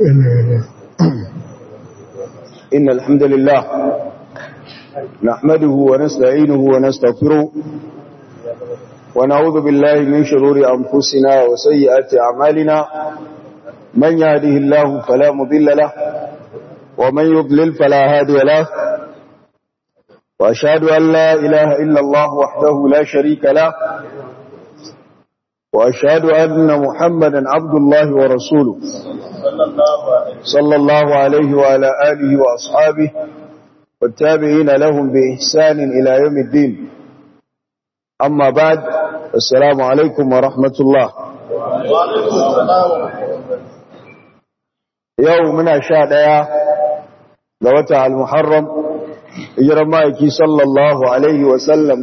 إن الحمد لله نحمده ونستعينه ونستغفره ونعوذ بالله من شرور أنفسنا وسيئات أعمالنا من يهده الله فلا مضل له ومن يضلل فلا هادي له وأشهد أن لا إله إلا الله وحده لا شريك له وأشهد أن محمدا عبد الله ورسوله صلى الله عليه وعلى آله وأصحابه والتابعين لهم بإحسان إلى يوم الدين أما بعد السلام عليكم ورحمة الله يومنا شادية لوتع المحرم hijiran ma'aiki sallallahu Alaihi wasallam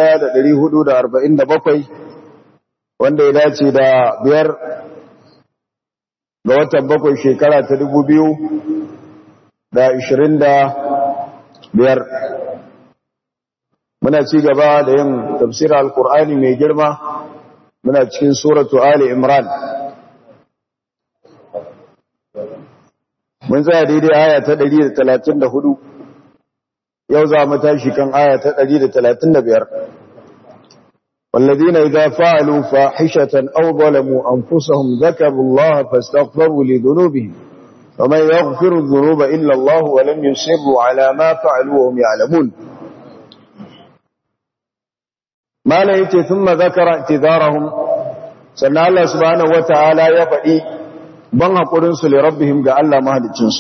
1447 wanda ya dace da biyar ga watan bakwai shekara ta dubu biyu da ishirin da biyar muna ci gaba da yin tafsir al-Qur'ani mai girma muna cikin suratu Ali Imran mun tsaya daidai aya ta 134 yau za mu tashi kan aya ta 135 والذين إذا فعلوا فاحشة أو ظلموا أنفسهم ذكروا الله فاستغفروا لذنوبهم ومن يغفر الذنوب إلا الله ولم يسروا على ما فعلوا وهم يعلمون ما ليت ثم ذكر اعتذارهم سنة الله سبحانه وتعالى يفعي بان قرنس لربهم قال الله ما هذا الجنس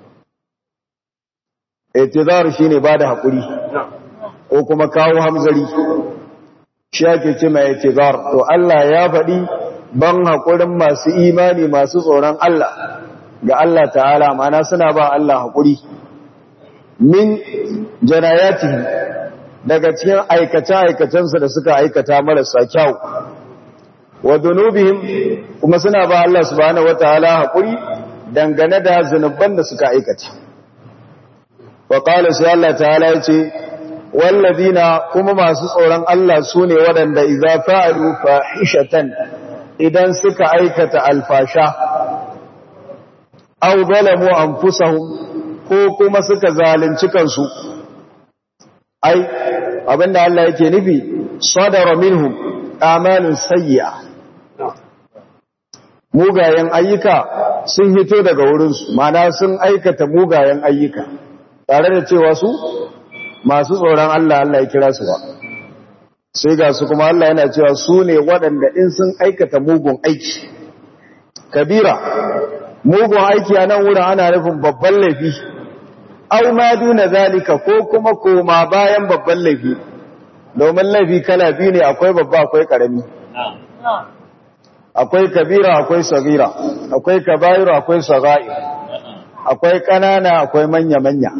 اعتذار شيني بعد حقري وكما كاو همزري shi ake ce mai itizar to Allah ya faɗi ban haƙurin masu imani masu tsoron Allah ga Allah ta'ala mana suna ba Allah haƙuri min janayati daga cikin aikace-aikacensu da suka aikata marasa kyau wa dunubihim kuma suna ba Allah subhanahu wataala haƙuri dangane da zunuban da suka aikata wa qala sai Allah ta'ala yace wallazina kuma masu tsoron Allah su ne waɗanda iza fa'alu fahishatan idan suka aikata alfasha aw zalamu anfusahum ko kuma suka zalunci kansu ai abinda Allah yake nufi sadara minhum amalun sayyi'a mugayen ayyuka sun hito daga wurinsu mana sun aikata mugayen ayyuka tare da cewa su masu tsoron Allah Allah ya kira su ba sai ga su kuma Allah yana cewa su ne waɗanda in sun aikata mugun aiki kabira mugun aiki a nan wurin ana nufin babban laifi au ma duna zalika ko kuma koma bayan babban laifi domin laifi kala biyu ne akwai babba akwai karami akwai kabira akwai sagira akwai kabairu akwai sagair akwai kanana akwai manya-manya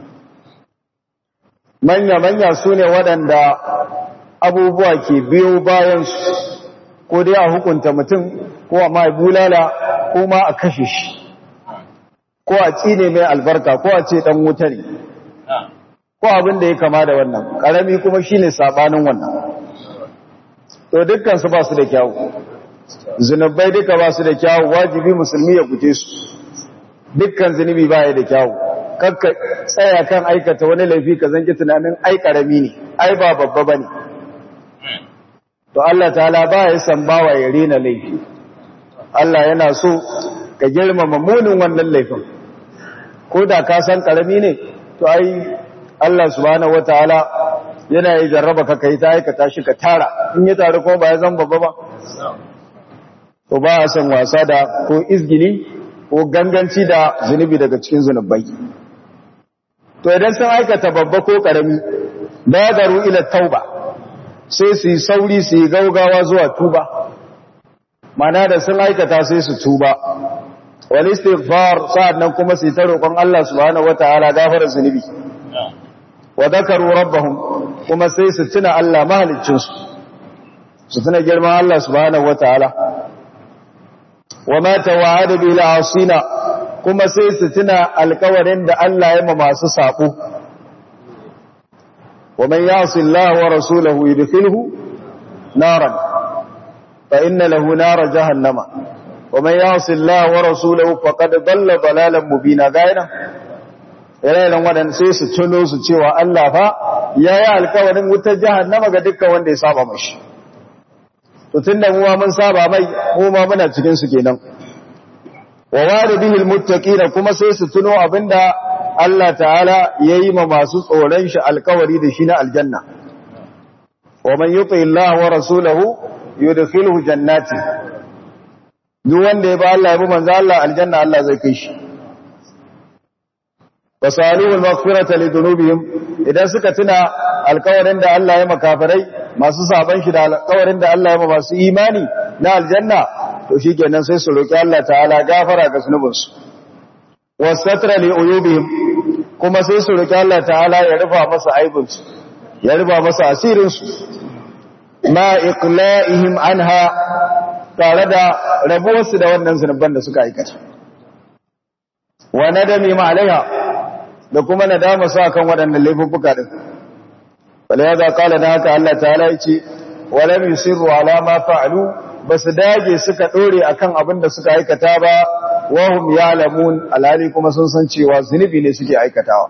manya-manya su ne waɗanda abubuwa ke biyo bayansu ko dai a hukunta mutum ko a mai bulala ko ma a kashe shi ko a tsine mai albarka ko a ce ɗan wuta ne ko abin da ya kama da wannan ƙarami kuma shi ne saɓanin wannan to dukkansu ba su da kyawu zunubai duka ba su da kyawu wajibi musulmi ya guje su dukkan zunubi ba ya da kyawu kakka tsaya kan aikata wani laifi ka zanki tunanin ai karami ne ai ba babba bane to Allah ta'ala ba ya san bawa ya rena laifi Allah yana so ka girmama munin wannan laifin ko da ka san karami ne to ai Allah subhanahu wataala yana yi jarraba ka kai ta aikata shi ka tara in ya taru kuma ba ya zan babba ba to ba a san wasa da ko izgili ko ganganci da zunubi daga cikin zunubai to idan sun aikata babba ko karami badaru ila tauba sai su yi sauri su yi gaugawa zuwa tuba mana da sun aikata sai su tuba wal istighfar sa'annan kuma su yi ta roƙon Allah subhanahu wataala gafara zunubi wa dhakaru rabbahum kuma sai su tuna Allah mahaliccin su su tuna girman Allah subhanahu wataala wa ma tawa'ada bil asina kuma sai su tuna alkawarin da Allah ya ma masu saƙo. Wa man yasi Allah wa rasulahu yudkhilhu naran fa inna lahu nara jahannama wa man ya'si Allah wa rasulahu faqad dalla dalalan mubina gaina ire-iren waɗanda sai su tuno su cewa Allah fa ya yi alkawarin wutar jahannama ga dukkan wanda ya saba mashi to tunda mu ma mun saba mai mu ma muna cikin su kenan wa waridihi almuttaqina kuma sai su tuno abinda Allah ta'ala yayi ma masu tsoron shi alkawari da shi na aljanna wa man yuti Allah wa rasulahu yudkhiluhu jannati duk wanda ya ba Allah ya bi manzo Allah aljanna Allah zai kai shi fasaluhul maghfirata lidunubihim idan suka tuna alkawarin da Allah ya makafarai masu saban shi da alkawarin da Allah ya ma masu imani na aljanna to shikenan sai su roki Allah ta'ala gafara ga zunubinsu wasatra li uyubihim kuma sai su roki Allah ta'ala ya rufa masa aibinsu ya rufa masa asirin su ma iqla'ihim anha tare da rabuwarsu da wannan zunuban da suka aikata wa nadami ma alaiha da kuma nadama su akan waɗannan laifuffuka din wala yaza qala da haka Allah ta'ala yace wala yusiru ala ma fa'alu basu dage suka dore akan abin da suka aikata ba wa hum ya'lamun alali kuma sun san cewa zunubi ne suke aikatawa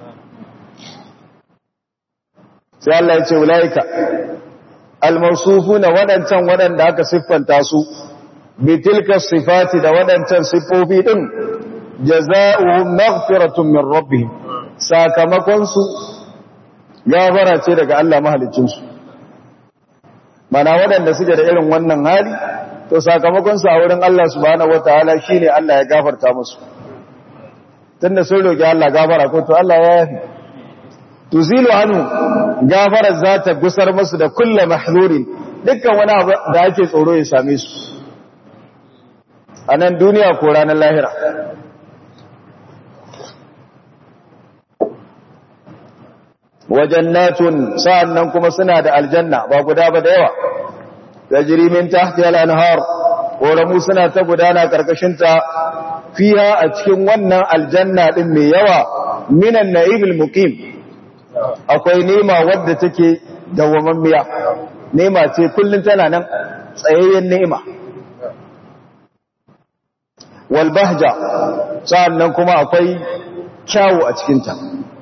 sai Allah yace ulaika almawsufuna wadancan wadanda aka siffanta su bi tilka sifati da wadancan siffofi din jaza'uhum maghfiratun min rabbihim sakamakon su gafara ce daga Allah mahaliccin su mana waɗanda suke da irin wannan hali to sakamakon su a wurin Allah subhanahu wataala shine Allah ya gafarta musu tunda sun roki Allah gafara ko to Allah ya yafi tuzilu anhu gafara za ta gusar musu da kullu mahzurin dukkan wani abu da ake tsoro ya same su a nan duniya ko ranar lahira wajannatun sa'annan kuma suna da aljanna ba guda ba da yawa tajri min tahtiha al-anhar koramu suna ta gudana karkashin ta fiha a cikin wannan aljanna din mai yawa minan na'imil muqim akwai nema wadda take dawwamammiya nema ce kullun tana nan tsayayyen nema wal bahja sa'annan kuma akwai kyawu a cikin ta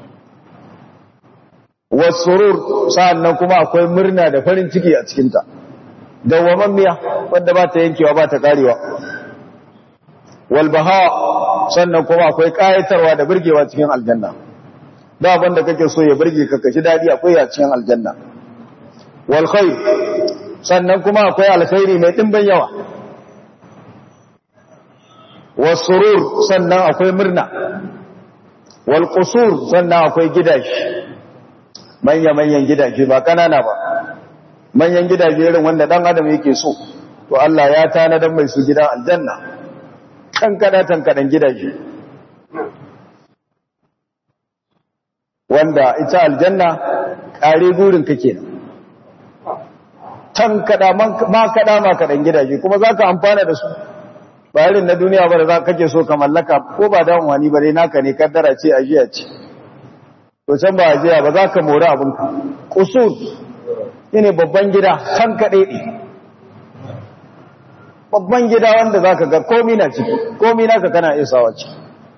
wasurur sa'annan kuma akwai murna da farin ciki a cikinta dawwamammiya wanda ba ta yankewa ba ta karewa walbaha sannan kuma akwai kayatarwa da burgewa cikin aljanna da wanda kake so ya burge ka kashi dadi akwai a cikin aljanna wal khair sannan kuma akwai alkhairi mai dimbin yawa wasurur sannan akwai murna wal qusur sannan akwai gidaje manya-manyan gidaje ba kanana ba manyan gidaje irin wanda dan adam yake so to Allah ya tanadar mai su gidan aljanna kankana tankadan gidaje wanda ita aljanna kare gurin ka kenan tankada ma kada ma kadan gidaje kuma zaka amfana da su ba irin na duniya ba da za kake so ka mallaka ko ba da wani ba dai naka ne kaddara ce ajiya ce to can ba ajiya ba za ka mori abinka kusur ne babban gida can kaɗe ne babban gida wanda za ka ga komi na ciki komi naka kana isawa ciki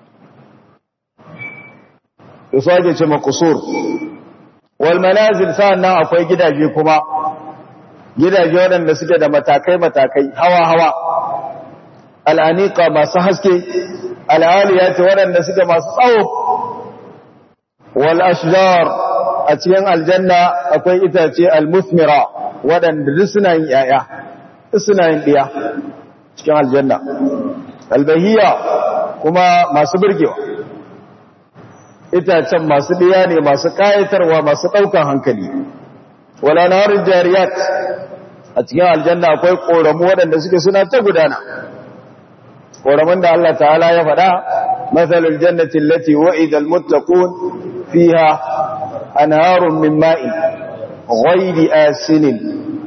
to su ake ce makusur wal manazil sa'an nan akwai gidaje kuma gidaje waɗanda suke da matakai-matakai hawa-hawa al'aniƙa masu haske al'aliyati waɗanda suke masu tsawo wal ashjar a cikin aljanna akwai itace al-musmira waɗanda duk suna yin ‘ya'ya duk suna yin ɗiya cikin aljanna albahiya kuma masu birgewa itacen masu ɗiya ne masu ƙayatarwa masu ɗaukan hankali wala narin jariyat a cikin aljanna akwai ƙoramu waɗanda suke suna ta gudana ƙoramun da Allah ta'ala ya faɗa matsalin jannatin lati wa'idal muttaqun fiha anharun min ma'in ghairi asinin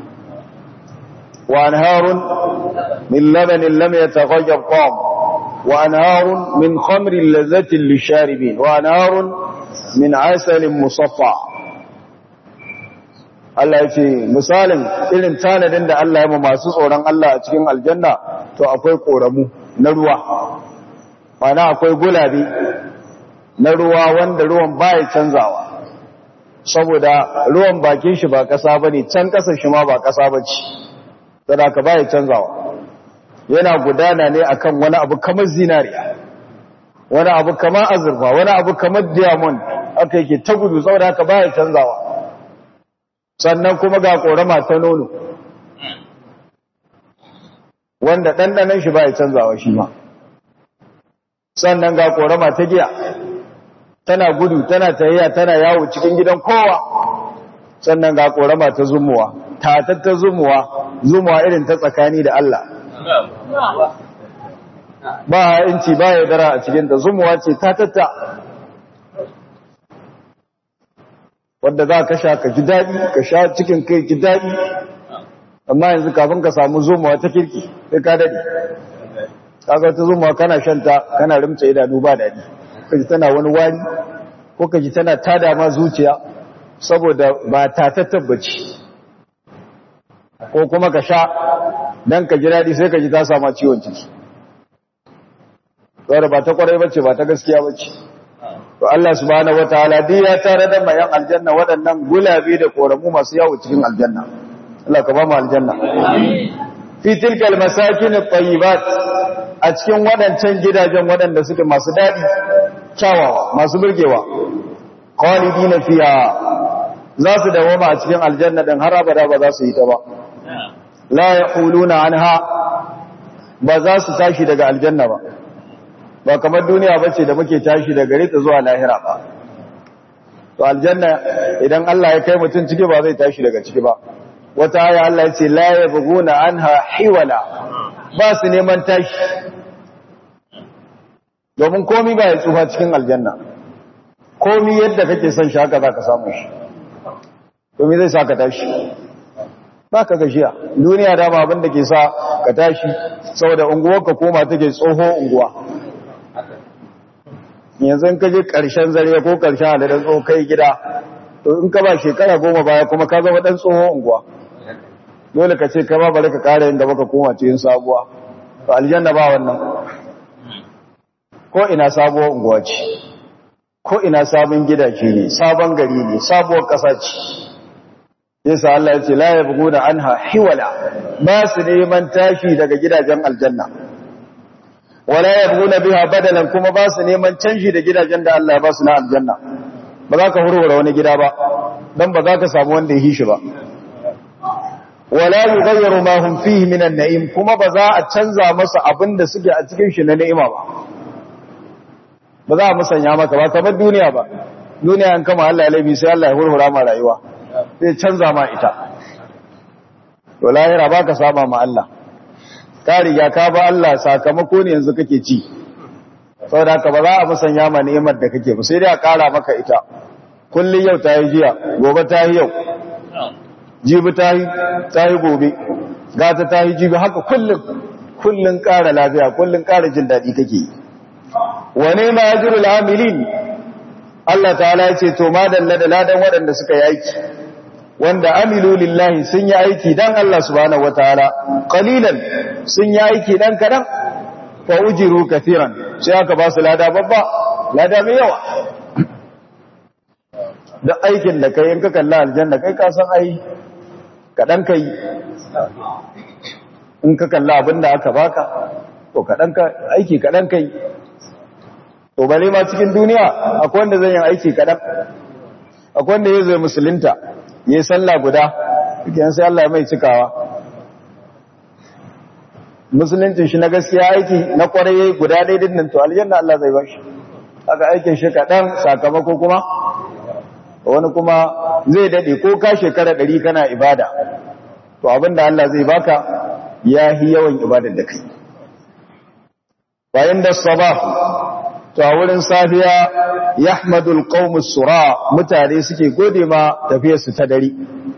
wa anharun min labanin lam yataghayyar ta'am wa anharun min khamrin lazzatin lisharibin wa anharun min asalin musaffa Allah ya ce misalin irin tanadin da Allah ya ma masu tsoron Allah a cikin aljanna to akwai koramu na ruwa mana akwai gulabe na ruwa wanda ruwan baya canzawa saboda ruwan bakin shi ba kasa bane can kasar shi ma ba kasa bace saboda ka baya canzawa yana gudana ne akan wani abu kamar zinariya wani abu kamar azurfa wani abu kamar diamond aka yake ta gudu saboda haka baya canzawa sannan kuma ga korama ta nono wanda ɗanɗanen shi baya canzawa shi ma sannan ga korama ta giya tana gudu tana tayayya tana yawo cikin gidan kowa sannan ga korama ta zumuwa tatattar zumuwa zumuwa irin ta tsakani da Allah ba inci ba ya dara a cikinta zumuwa ce tatatta wadda za ka sha ka ji daɗi ka sha cikin kai ji daɗi amma yanzu kafin ka samu zumuwa ta kirki sai ka daɗi kaga ta zumuwa kana shanta kana rimta idanu ba daɗi kaji tana wani wani ko kaji tana tada ma zuciya saboda ba ta tabbaci ko kuma ka sha dan ka ji daɗi sai ka ji ta sama ciwon ciki wadda ba ta kwarai bace ba ta gaskiya bace to Allah subhanahu wataala duk ya tare da mayan aljanna waɗannan gulabe da koramu masu yawo cikin aljanna Allah ka ba mu aljanna fi tilkal masakin at-tayyibat a cikin waɗancan gidajen waɗanda suke masu daɗi kyawawa masu burgewa khalidina fiha za su dawoma a cikin aljanna din har abada ba za su yi ta ba la yaquluna anha ba za su tashi daga aljanna ba ba kamar duniya bace da muke tashi daga gare ta zuwa lahira ba to aljanna idan Allah ya kai mutum ciki ba zai tashi daga ciki ba wata aya Allah ya ce la yabghuna anha hiwala ba su neman tashi domin komi ba ya tsufa cikin aljanna komi yadda kake son shi haka za ka samu shi domin zai sa ka tashi ba ka gashiya duniya dama abin da ke sa ka tashi saboda unguwar ka koma take tsoho unguwa yanzu ka je ƙarshen zare ko ƙarshen adadin tsoho kai gida to in ka ba shekara goma baya kuma ka zama ɗan tsoho unguwa dole ka ce ka ba bari ka ƙara yin gaba ka koma cikin sabuwa to aljanna ba wannan ko ina sabuwar unguwa ce ko ina sabon gidaje ne sabon gari ne sabuwar ƙasa ce yasa Allah ya ce la yabghuna anha hiwala ba su neman tashi daga gidajen aljanna wala yabghuna biha badalan kuma ba su neman canji da gidajen da Allah ya ba su na aljanna ba za ka hurhura wani gida ba dan ba za ka samu wanda ya hishi ba wala yughayyiru ma hum fihi min an-na'im kuma ba za a canza masa abin da suke a cikin shi na ni'ima ba ba za a musanya maka ba kamar duniya ba duniya an kama Allah ya laifi sai Allah ya hurhura ma rayuwa zai canza ma ita to lahira ba ka saba ma Allah ka riga ka ba Allah sakamako ne yanzu kake ci saboda haka ba za a musanya ma ni'imar da kake ba sai dai a kara maka ita kullun yau ta yi jiya gobe ta yi yau jibi ta yi ta yi gobe gata ta yi jibi haka kullun kullun kara lafiya kullun kara jin daɗi kake yi wane ma ajrul amilin Allah ta'ala ya ce to madalla da ladan waɗanda suka yi aiki wanda amilu lillahi sun yi aiki dan Allah subhanahu wataala qalilan sun yi aiki dan kadan fa ujiru kathiran sai aka ba su lada babba lada mai yawa da aikin da kai in ka kalla aljanna kai ka san ai kadan kai in ka kalla abinda aka baka to kadan ka aiki kadan kai to bare ma cikin duniya akwai wanda zai yi aiki kadan akwai wanda ya zai musulunta yi sallah guda yan sai Allah mai cikawa musulunci shi na gaskiya aiki na kwarai guda daidai nan to aljanna Allah zai bashi aka aikin shi kaɗan sakamako kuma wani kuma zai daɗe ko ka shekara ɗari kana ibada to abinda Allah zai baka ya yi yawan ibadar da kai bayan da sabah to a wurin safiya yahmadul qaumus sura mutane suke gode ma tafiyar su ta dare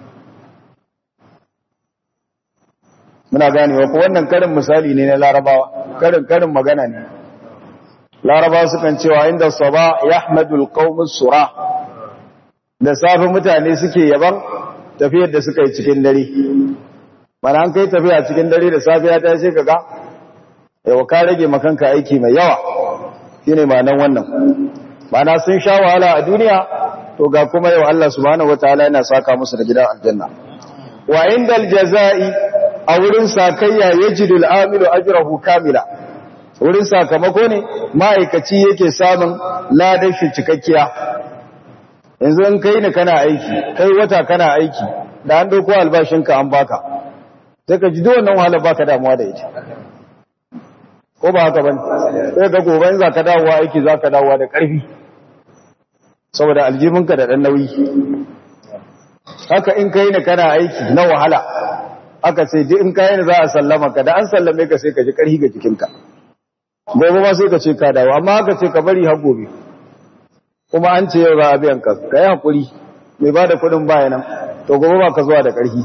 muna ganewa ko wannan karin misali ne na larabawa karin karin magana ne larabawa sukan cewa inda saba yahmadul qaumus sura da safi mutane suke yaban tafiyar da suka yi cikin dare mana an kai tafiya cikin dare da safiya ta sai kaga yau ka rage makanka aiki mai yawa shine ma'anan wannan ma'ana sun sha wahala a duniya to ga kuma yau Allah subhanahu wataala yana saka musu da gidan aljanna wa indal jazai a wurin sakayya yajidu al-amilu ajrahu kamila wurin sakamako ne ma'aikaci yake samun ladan shi cikakkiya yanzu in kai ne kana aiki kai wata kana aiki da an dauko albashinka an baka sai ka ji wannan wahala baka damuwa da ita ko ba haka bane sai ga gobe za ka dawowa aiki za ka dawowa da ƙarfi saboda aljibinka da ɗan nauyi haka in kai ne kana aiki na wahala aka ce duk in kai ne za a sallama ka da an sallame ka sai ka ji ƙarfi ga jikinka gobe ma sai ka ce ka dawo amma haka ce ka bari har gobe kuma an ce yau za a biyan ka ka yi haƙuri mai ba da kuɗin baya nan to gobe ba ka zuwa da ƙarfi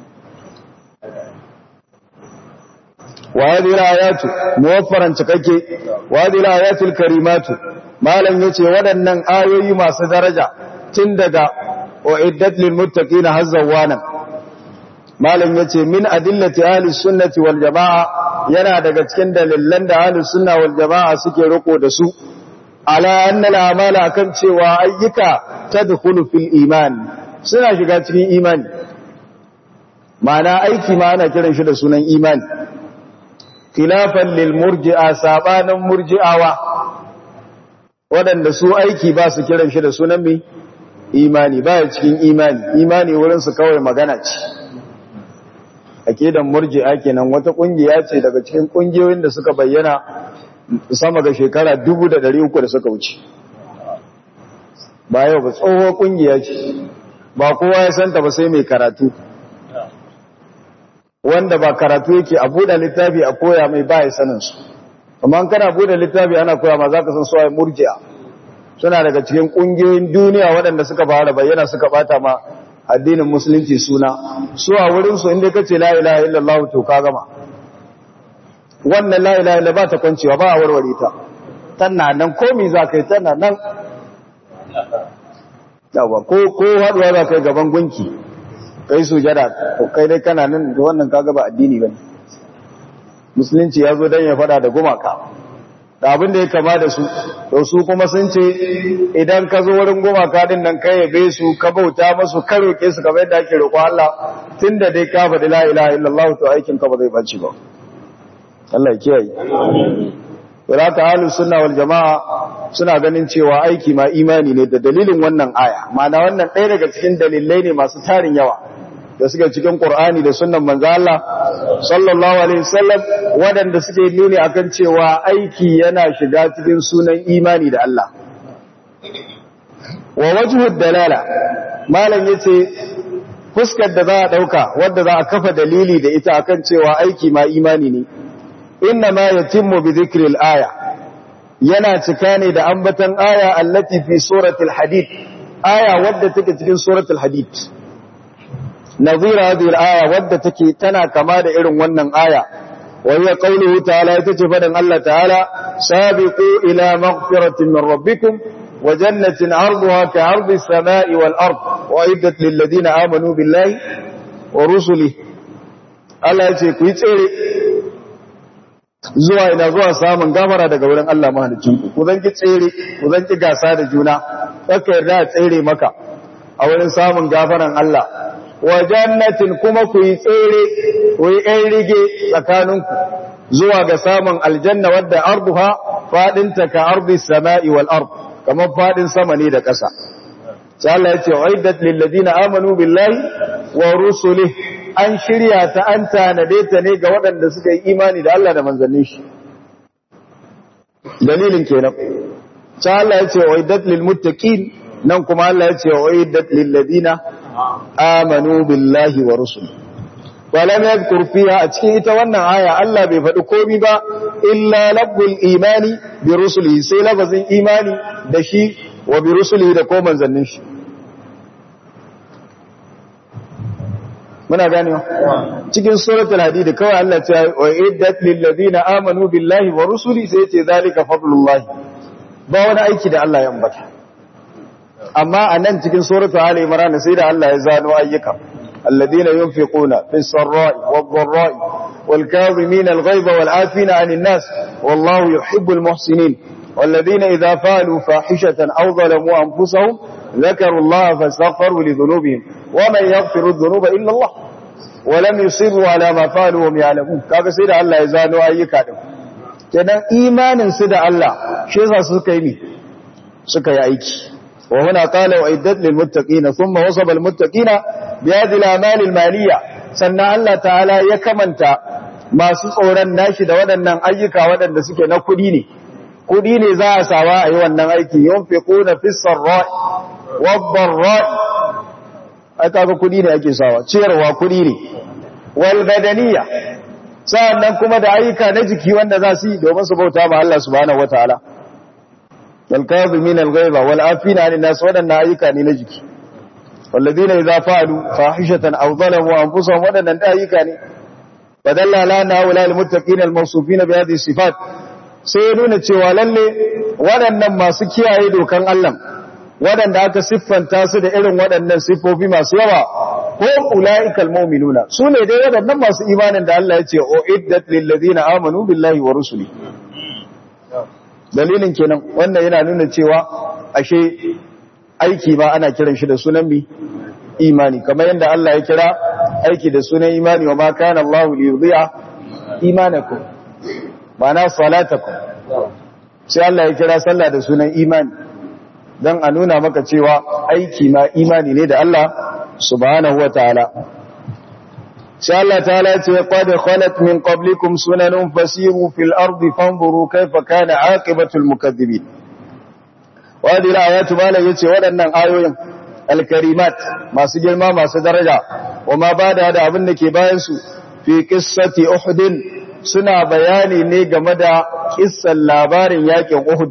wa hadhihi al-ayatu muwaffaran cikakke wa hadhihi al-ayatul karimatu malam yace waɗannan ayoyi masu daraja tun daga uiddat lil muttaqina hazzawanan malam yace min adillati ahli sunnati wal jamaa yana daga cikin dalilan da ahli sunna wal jamaa suke riko da su ala anna al-amala kan cewa ayyuka tadkhulu fil iman suna shiga cikin imani ma'ana aiki ma ana kiran shi da sunan imani khilafan lil murji'a sabanin murji'awa waɗanda su aiki ba su kiran shi da sunan mai imani ba ya cikin imani imani wurin su kawai magana ce akidan murji'a kenan wata kungiya ce daga cikin kungiyoyin da suka bayyana sama ga shekara 1300 da suka wuce ba yau ba tsohuwar kungiya ce ba kowa ya santa ba sai mai karatu wanda ba karatu yake a buɗe littafi a koya mai ba ya sanin su amma kana buɗe littafi ana koya ma za ka san suwaye murji'a suna daga cikin ƙungiyoyin duniya waɗanda suka fara bayyana suka bata ma addinin musulunci suna su a wurin su inda kace la ilaha illallah to ka gama wannan la ilaha illallah ba ta kwancewa ba a warware ta tana nan komi za ka yi tana nan yawa ko ko haɗuwa za ka yi gaban gunki kai sujada to kai dai kana nan da wannan kaga ba addini bane musulunci ya zo dan ya fada da gumaka da abin da ya kama da su to su kuma sun ce idan ka zo wurin gumaka din nan kai yabe su ka bauta musu ka roke su kamar yadda ake roƙo Allah tunda dai ka faɗi la ilaha illallah to aikin ka ba zai bace ba Allah ya kiyaye Wala ta ahlus sunna wal jamaa suna ganin cewa aiki ma imani ne da dalilin wannan aya ma'ana wannan ɗaya daga cikin dalilai ne masu tarin yawa da suke cikin Qur'ani da sunnan manzo Allah sallallahu alaihi wasallam waɗanda suke nuni akan cewa aiki yana shiga cikin sunan imani da Allah wa wajhu dalala malam yace fuskar da za a dauka wanda za a kafa dalili da ita akan cewa aiki ma imani ne inna ma yatimmu bi dhikri al-aya yana cika ne da ambatan aya allati fi suratul hadid aya wadda take cikin suratul hadid nazira hadhihi al-aya wadda take tana kama da irin wannan aya wa hiya qawluhu ta'ala ita ce fadan Allah ta'ala sabiqu ila maghfiratin min rabbikum wa jannatin 'arduha ka'ardi as-sama'i wal ard wa iddat lil ladina amanu billahi wa rusulihi Allah ya ce ku yi tsere zuwa ina zuwa samun gafara daga wurin Allah mahalicinku ku zan ki tsere ku zan ki gasa da juna kaka yarda a tsere maka a wurin samun gafaran Allah wa jannatin kuma ku yi tsere ku yi ɗan rige tsakaninku zuwa ga samun aljanna wadda arduha fadinta ka ardi sama'i wal ard kamar fadin sama ne da ƙasa sai Allah ya ce uiddat lil ladina amanu billahi wa rusulihi an shirya ta an tanade ta ne ga waɗanda suka yi imani da Allah da manzannin shi dalilin kenan sai Allah ya ce uiddat lil muttaqin nan kuma Allah ya ce uiddat lil ladina amanu billahi wa rusul walam yadhkur fiha a cikin ita wannan aya Allah bai faɗi komai ba illa labbul imani bi rusulihi sai labazin imani da shi wa bi rusulihi da ko manzannin shi muna gane cikin suratul hadid kawai Allah ya ce wa iddat lil ladina amanu billahi wa rusuli sai ce zalika fadlullah ba wani aiki da Allah ya ambata amma anan cikin suratul ali imran sai da Allah ya zano ayyuka alladina yunfiquna fis sarra'i wad dharra'i wal kadhimina al ghaiba wal afina 'anil nas wallahu yuhibbul muhsinin والذين إذا فعلوا فاحشة أو ظلموا أنفسهم ذكروا الله فاستغفروا لذنوبهم ومن يغفر الذنوب إلا الله ولم يصروا على ما فعلوا وهم يعلمون kaga sai da Allah ya zano ayyuka din kenan imanin su da Allah shi yasa suka yi suka yi aiki wa huna qala wa iddat lil muttaqina thumma wasaba al muttaqina bi hadhihi al a'mal al maliyya sannan Allah ta'ala ya kamanta masu tsoron nashi da waɗannan ayyuka waɗanda suke na kuɗi ne kuɗi ne za a sawa a yi wannan aiki yunfiquna fis sarra'i wad dharra'i ai kaga kuɗi ne ake sawa ciyarwa kuɗi ne wal badaniya sa'annan kuma da ayyuka na jiki wanda za su yi domin su bauta ma Allah subhanahu wataala wal kadhimin al ghaiba wal afina 'anil nas wadannan ayyuka ne na jiki walladina idza fa'alu fahishatan aw zalamu anfusahum wadannan da ayyuka ne badalla lana wala lil muttaqin al mawsufin bi hadhihi sifat sai nuna cewa lalle waɗannan masu kiyaye dokan Allah waɗanda aka siffanta su da irin waɗannan siffofi masu yawa ko ula'ikal mu'minuna su ne dai waɗannan masu imanin da Allah ya ce o iddat lil ladina amanu billahi wa rusuli dalilin kenan wannan yana nuna cewa ashe aiki ba ana kiran shi da sunan bi imani kamar yadda Allah ya kira aiki da sunan imani wa ma kana Allah li yudhi'a imanakum ma'ana salatakum sai Allah ya kira sallah da sunan imani dan a nuna maka cewa aiki ma imani ne da Allah subhanahu wa ta'ala sai Allah ta'ala ya ce qad khalat min qablikum sunanun fasiru fil ardi fanzuru kayfa kana aqibatul mukaththibin wadi ayatu bala yace waɗannan ayoyin alkarimat masu girma masu daraja kuma bada da abin da ke bayan su fi qissati uhud suna bayani ne game da kissan labarin yakin uhud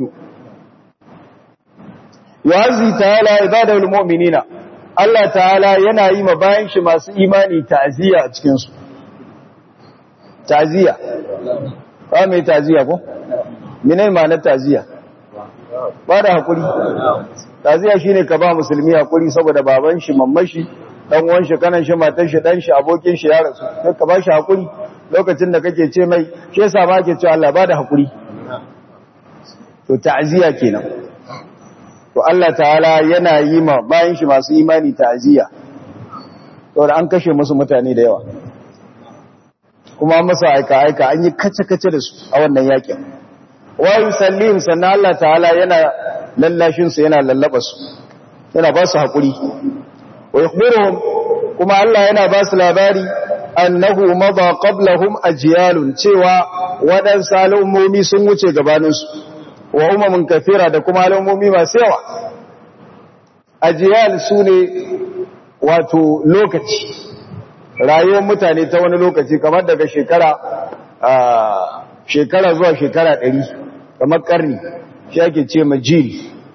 yu'azzi ta'ala ibadul mu'minina Allah ta'ala yana yi ma bayan shi masu imani ta'ziya a cikin su ta'ziya ba mai ta'ziya ko menene ma'anar ta'ziya ba da hakuri ta'ziya shine ka ba musulmi hakuri saboda baban shi mamman shi dan uwan shi kanan shi matan shi dan shi abokin shi ya rasu sai ka ba shi hakuri lokacin da kake ce mai shi yasa ba ke cewa Allah ba da hakuri to ta'ziya kenan to Allah ta'ala yana yi ma bayan shi masu imani ta'aziyya saboda an kashe musu mutane da yawa kuma masa aika aika an yi kace-kace da su a wannan yakin wa yusallim sannan Allah ta'ala yana lallashin su yana lallaba su yana ba su hakuri wa yukhbiruhum kuma Allah yana ba su labari annahu madha qablahum ajyalun cewa waɗansu al'ummomi sun wuce gabaninsu wa umamin kafira da kuma al'ummomi masu yawa ajiyal su ne wato lokaci rayuwar mutane ta wani lokaci kamar daga shekara shekara zuwa shekara ɗari kamar ƙarni shi ake ce majil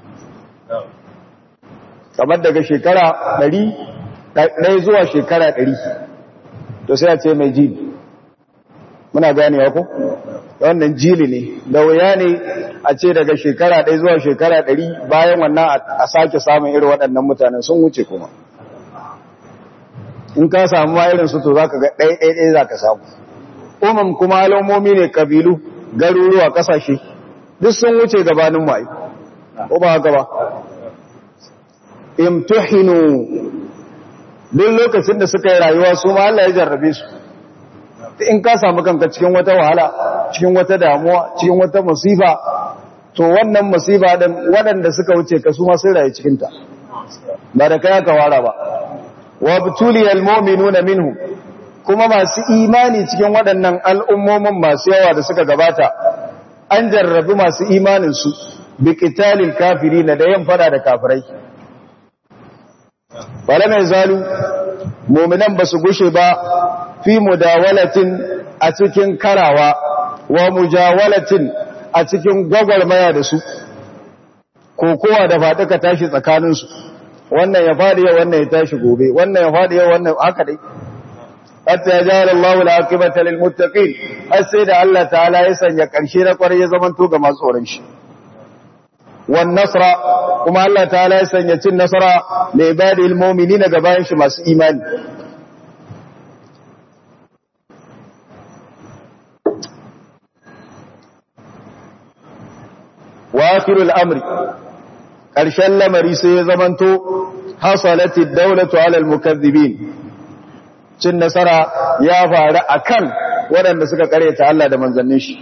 kamar daga shekara ɗari ɗaya zuwa shekara ɗari to sai a ce mai jil muna ganewa ko? wannan jili ne da wuya ne a ce daga shekara ɗaya zuwa shekara ɗari bayan wannan a sake samun irin waɗannan mutanen sun wuce kuma in ka samu ma irin su to za ka ga ɗaya ɗaya ɗaya za ka samu umar kuma alamomi ne kabilu garuruwa ƙasashe duk sun wuce gabanin mai ko ba haka ba imtuhinu duk lokacin da suka yi rayuwa su ma Allah ya jarrabe su in ka samu kanka cikin wata wahala cikin wata damuwa cikin wata musiba to wannan musiba din waɗanda suka wuce ka su ma sun rayu cikin ta ba da kai aka wara ba wa butuliyal mu'minuna minhu kuma masu imani cikin waɗannan al'ummomin masu yawa da suka gabata an jarrabi masu imanin su bi qitalil kafirin da yan fada da kafirai wala mai zalu mu'minan basu gushe ba fi mudawalatin a cikin karawa wa mujawalatin a cikin gwagwarmaya da su kokowa da faɗuka tashi tsakaninsu wannan ya faɗi yau wannan ya tashi gobe wannan ya faɗi yau wannan haka dai hatta ya jara Allahu al-aqibata lil muttaqin har sai da Allah ta'ala ya sanya ƙarshe na kwarai ya zamanto ga masu tsoron shi wan nasra kuma Allah ta'ala ya sanya cin nasara li ibadil mu'minina ga bayan shi masu imani akhirul amri ƙarshen lamari sai ya zamanto hasalati daulatu alal mukazzibin cin nasara ya faru akan waɗanda suka karyata Allah da manzannin shi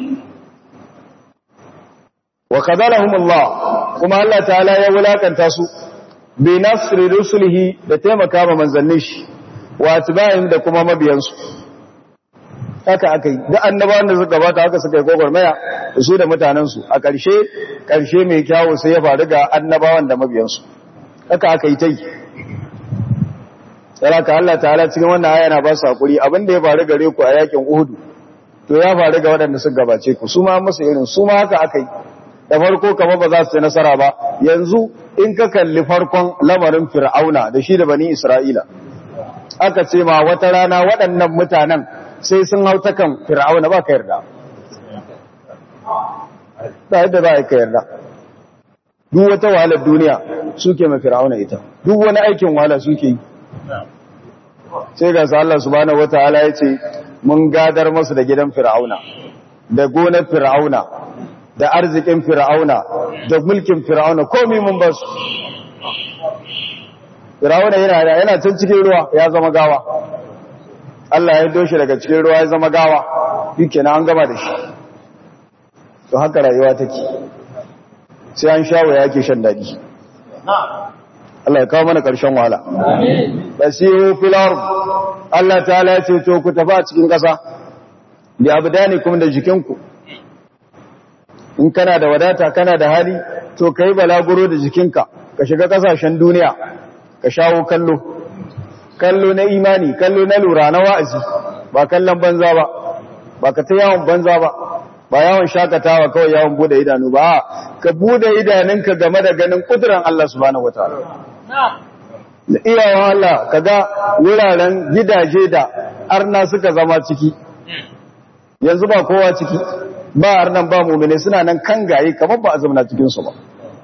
wa kadalahum Allah kuma Allah ta'ala ya wulakanta su bi nasri rusulihi da taimaka ma manzannin shi wa atba'in da kuma mabiyansu haka aka yi da annabawan da suka gabata haka suka yi gwagwarmaya da su da mutanensu a ƙarshe ƙarshe mai kyawu sai ya faru ga annabawan da mabiyansu haka aka yi ta yi tsaraka Allah ta'ala cikin wannan aya na ba su haƙuri abin da ya faru gare ku a yakin uhudu to ya faru ga waɗanda suka gabace ku su ma masu irin su ma haka aka yi da farko kama ba za su ci nasara ba yanzu in ka kalli farkon lamarin fir'auna da shi da bani isra'ila aka ce ma wata rana waɗannan mutanen sai sun hau ta kan fir'auna ba ka yarda ba yadda za a ka yarda duk wata wahalar duniya suke ma fir'auna ita duk wani aikin wahala suke yi sai ga Allah subhanahu wataala ya ce mun gadar masu da gidan fir'auna da gonar fir'auna da arzikin fir'auna da mulkin fir'auna komai mun ba su fir'auna yana yana can cikin ruwa ya zama gawa Allah ya doshi daga cikin ruwa ya zama gawa yake na an gama da shi to haka rayuwa take sai an shawo yake shan dadi Allah ya kawo mana ƙarshen wahala basiru fil ard Allah ta'ala ya ce to ku tafi a cikin ƙasa bi abdanikum da jikinku in kana da wadata kana da hali to kai balaguro da jikinka ka shiga kasashen duniya ka shawo kallo kallo na imani kallo na lura na wa'azi ba kallon banza ba ba ka ta yawon banza ba ba yawon shakatawa kawai yawon bude idanu ba ka bude idanunka game da ganin kuduran Allah subhanahu wataala da iyawan Allah kaga wuraren gidaje da arna suka zama ciki yanzu ba kowa ciki ba arnan ba mumine suna nan kan gaye kamar ba a zamana cikinsu ba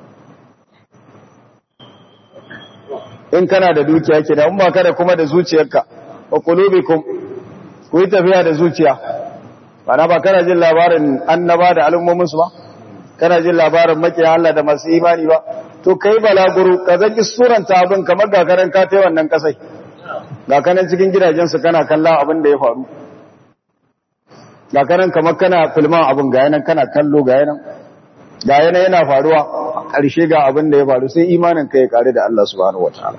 in kana da dukiya ke da ba kada kuma da zuciyarka wa qulubikum ku yi tafiya da zuciya bana ba kana jin labarin annaba da al'ummomin su ba kana jin labarin makiya Allah da masu imani ba to kai balaguro ka zaki suranta abin kamar ga karan ka tai wannan kasai ga kanan cikin gidajen su kana kallon abin da ya faru ga kanan kamar kana filman abin ga yanan kana kallo ga yanan ga yanan yana faruwa ƙarshe ga abin da ya faru sai imanin ka ya kare da Allah subhanahu wataala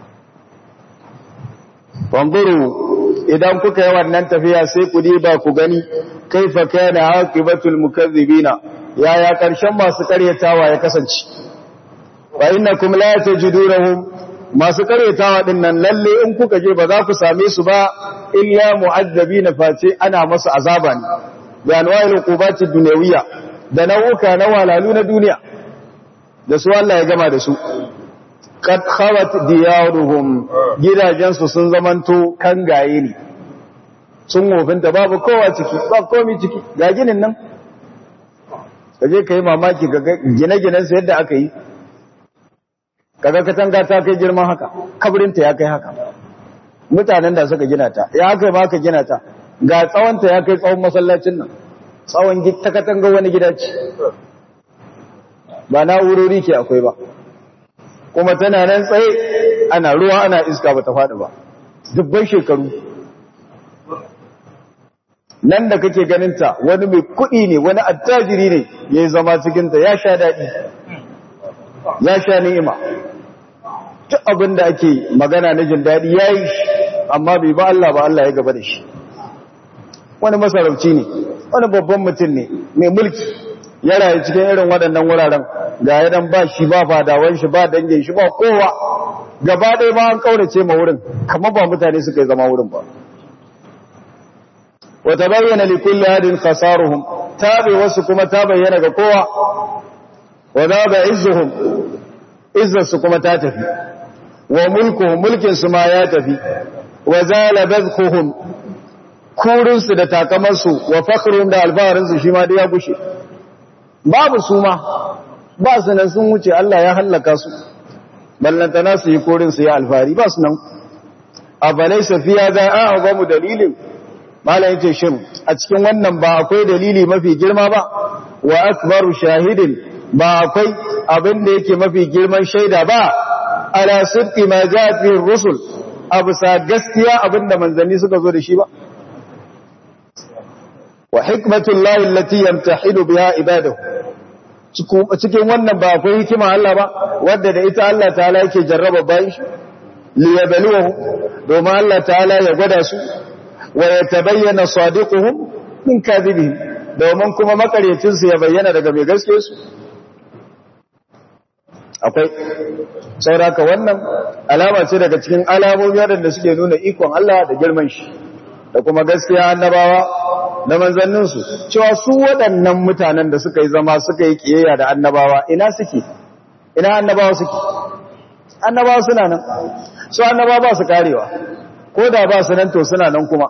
Bamburu idan kuka yi wannan tafiya sai ku diba ku gani kaifa kana aqibatul mukazzibina yaya ƙarshen masu karyatawa ya kasance wa innakum la tajidunhum masu karyatawa din nan lalle in kuka je ba za ku same su ba illa mu'azzabina face ana masu azaba ne da anwa'il uqubati dunyawiyya da nau'uka na walalu na duniya da su Allah ya gama da su qad khawat diyaruhum gidajensu sun zamanto kangaye ne sun wofinta babu kowa ciki ba komai ciki ga ginin nan kaje kai mamaki ga gine-ginen su yadda aka yi kaga katanga ta kai girman haka kabrinta ya kai haka mutanen da suka gina ta ya kai ma ka gina ta ga tsawonta ya kai tsawon masallacin nan tsawon ta katanga wani gida ce ba na'urori ke akwai ba kuma tana nan tsaye ana ruwa ana iska ba ta faɗi ba dubban shekaru nan da kake ganinta wani mai kuɗi ne wani attajiri ne ya yi zama cikinta ya sha daɗi ya sha ni'ima duk abin da ake magana na jin daɗi ya yi amma bai ba Allah ba Allah ya gaba da shi wani masarauci ne wani babban mutum ne mai mulki ya rayu cikin irin waɗannan wuraren ga yadan ba shi ba fadawan shi ba dangin shi ba kowa gaba ɗaya ba an kaurace ma wurin kamar ba mutane suka yi zama wurin ba wata bayyana li kulli hadin khasaruhum tabi wasu kuma ta bayyana ga kowa wa ba izzuhum izzarsu kuma ta tafi wa mulkuhum mulkin su ma ya tafi wa zala bazquhum kurinsu da takamarsu wa fakhruhum da alfaharinsu shi ma da ya gushe babu su ma ba su nan sun wuce Allah ya hallaka su ballantana su yi korin su ya alfahari ba su nan a balai safiya za a ba mu dalilin malam yace shin a cikin wannan ba akwai dalili mafi girma ba wa akbaru shahidin ba akwai abin da yake mafi girman shaida ba ala sidqi ma ja'at bihi rusul abu sa gaskiya abin da manzanni suka zo da shi ba wa hikmatullahi allati yamtahidu biha ibadahu cikin wannan ba akwai hikima Allah ba wadda da ita Allah ta'ala yake jarraba bayan shi liyabluwahu domin Allah ta'ala ya gwada su wa yatabayyana sadiquhum min kadhibihim domin kuma makaryacin su ya bayyana daga mai gaske su akwai sauraka wannan alama ce daga cikin alamomi wadanda suke nuna ikon Allah da girman shi da kuma gaskiya annabawa da manzanninsu cewa su waɗannan mutanen da suka yi zama suka yi ƙiyayya da annabawa ina suke ina annabawa suke annabawa suna nan su annabawa ba su karewa ko da ba su nan to suna nan kuma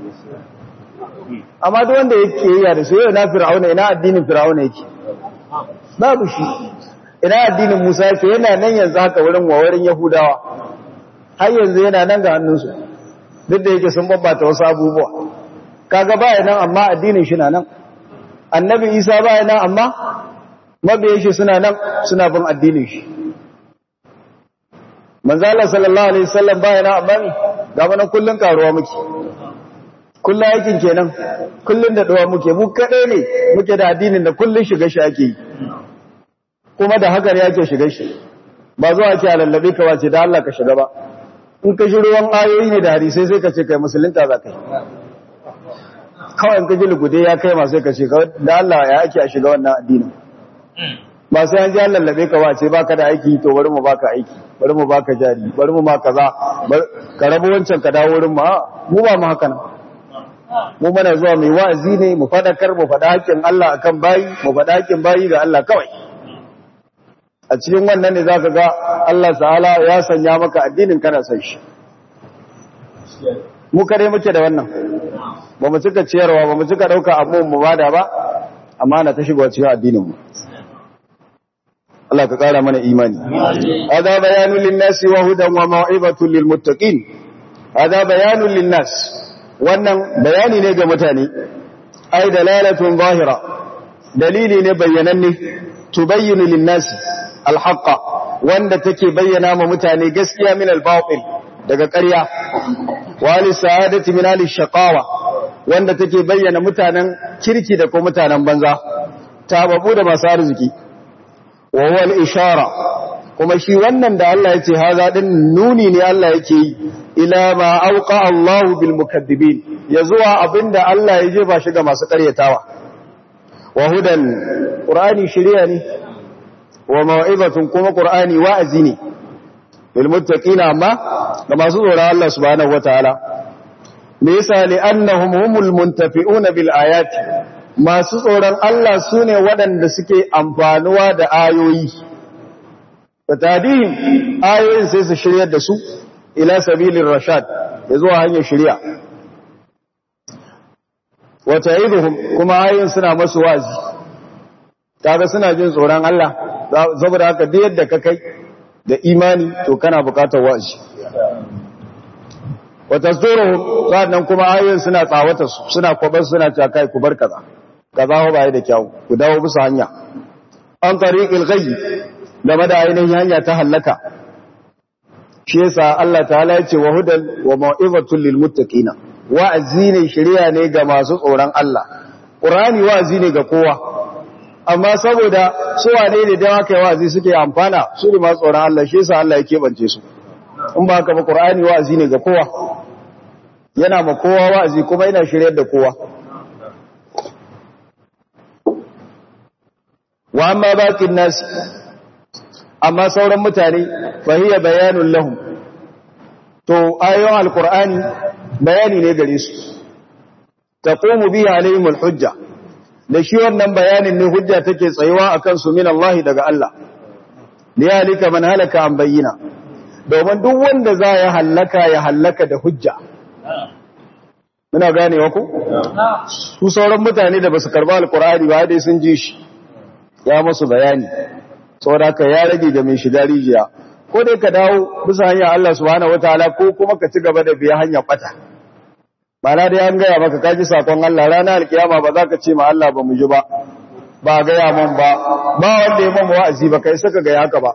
amma duk wanda ya ƙiyayya da su yau na fir'auna ina addinin fir'auna yake babu shi ina addinin musa yake yana nan yanzu haka wurin wawarin yahudawa har yanzu yana nan ga hannunsu duk da yake sun babbata wasu abubuwa kaga baya nan amma addinin shi na nan annabi isa baya nan amma mabiyan shi suna nan suna bin addinin shi manzo Allah sallallahu alaihi wasallam baya nan amma ne ga mana kullun karuwa muke kullun aikin kenan kullun da dawa muke mu kadai ne muke da addinin da kullun shiga shi ake yi kuma da hakar yake shiga shi ba zuwa ake alallabe ka wace da Allah ka shiga ba in ka shi ruwan ayoyi ne da hadisai sai ka ce kai musulunta za ka yi kawai in ka ji lugude ya kai masu ka ce da Allah ya ake a shiga wannan addinin ba sai an ji an lallabe ka wace baka da aiki to bari mu baka aiki bari mu baka jari bari mu ma kaza ka rabu wancan ka dawo wurin mu mu ba mu haka nan mu mana zuwa mai wa'azi ne mu fadakar mu fada hakkin Allah akan bayi mu fada hakkin bayi ga Allah kawai a cikin wannan ne zaka ga Allah ta'ala ya sanya maka addinin kana san shi mu kare muke da wannan ba mu cika ciyarwa ba mu cika dauka abu mu bada ba amma na ta shigo cikin addinin mu Allah ka kara mana imani hada bayanun linnasi wa hudan wa mau'izatun lilmuttaqin hada bayanun linnas wannan bayani ne ga mutane ai dalalatun zahira dalili ne bayyananne tubayyinu linnasi alhaqqa wanda take bayyana ma mutane gaskiya min albatil daga ƙarya wa li sa'adati min al-shaqawa wanda take bayyana mutanen kirki da kuma mutanen banza tababu da masu arziki wa huwa al-ishara kuma shi wannan da Allah yace haza din nuni ne Allah yake yi ila ma auqa Allahu bil mukaddibin ya zuwa abinda Allah ya jefa shi ga masu ƙaryatawa wa hudan qur'ani shiriya ne wa mau'izatun kuma qur'ani wa'azi ne lil muttaqina amma ga masu tsoron Allah subhanahu wataala me yasa li annahum humul muntafi'una bil ayati masu tsoron Allah sune waɗanda suke amfanuwa da ayoyi fatadihim ayoyin sai su shiryar da su ila sabilir rashad ya zuwa hanyar shari'a wa ta'iduhum kuma ayoyin suna masu wazi kaga suna jin tsoron Allah saboda haka duk yadda ka kai da imani to kana bukatar wa'azi wa tasduruhum sannan kuma ayoyin suna tsawata su suna kwabar suna cewa kai ku bar kaza kaza ba yi da kyau ku dawo bisa hanya an tariqil ghayb game da ainihin hanya ta hallaka shi yasa Allah ta'ala ya ce wa hudan wa mau'izatul lil muttaqina wa'azi ne shari'a ne ga masu tsoron Allah qur'ani wa'azi ne ga kowa amma saboda su wane ne da haka wa'azi suke amfana su ne masu tsoron Allah shi yasa Allah ya kebance su in ba haka ba qur'ani wa'azi ne ga kowa yana ma kowa wa'azi kuma yana shiryar da kowa wa amma baqin nas amma sauran mutane fahiya bayanun lahum to ayoyin alqur'ani bayani ne gare su taqumu bihi alaihim alhujja da shi wannan bayanin ne hujja take tsayuwa akan su min Allah daga Allah liyalika man halaka an bayyina domin duk wanda za ya halaka ya halaka da hujja muna ganewa ku su sauran mutane da basu karba alqur'ani ba dai sun ji shi ya musu bayani saboda ka ya rage ga mai shiga rijiya ko dai ka dawo bisa hanyar Allah subhanahu wataala ko kuma ka ci gaba da biya hanyar bata ba na dai an gaya maka kaji sakon Allah ranar alkiyama ba za ka ce ma Allah ba mu ji ba ba ga ya man ba ba wanda ya man wa'azi ba kai saka ga haka ba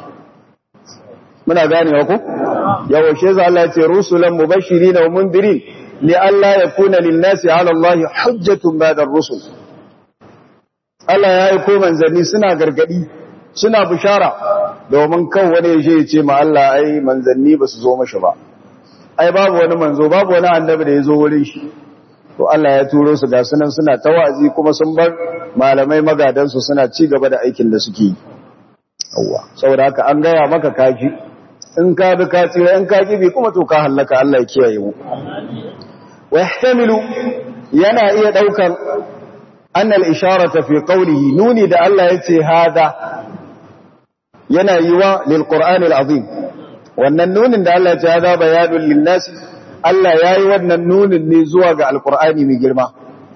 muna ganewa ku yawa shi za Allah ya ce rusulan mubashirin wa mundirin li alla yakuna lin nasi ala Allah hujjatun ba'da ar-rusul Allah ya yi ko manzanni suna gargadi suna bishara domin kan wani ya ya ce ma Allah ai manzanni ba su zo mashi ba ai babu wani manzo babu wani annabi da ya zo wurin shi to Allah ya turo su ga sunan suna tawazi kuma sun bar malamai magadansu suna ci gaba da aikin da suke yi yawa saboda haka an gaya maka kaji in ka bi ka tsira in ka kibi kuma to ka hallaka Allah ya kiyaye mu wa yahtamilu yana iya daukan annal isharata fi qawlihi nuni da Allah yace hada yana yiwa lil qur'anil azim wannan nunin da Allah ya ce hada bayanul lin nasi Allah yayi wannan nunin ne zuwa ga alqur'ani mai girma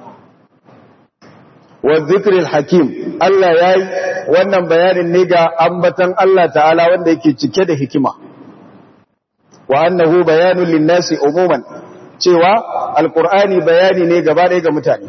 wa dhikril hakim Allah yayi wannan bayanin ne ga ambatan Allah ta'ala wanda yake cike da hikima wa annahu bayanul lin nasi umuman cewa alqur'ani bayani ne gaba ɗaya ga mutane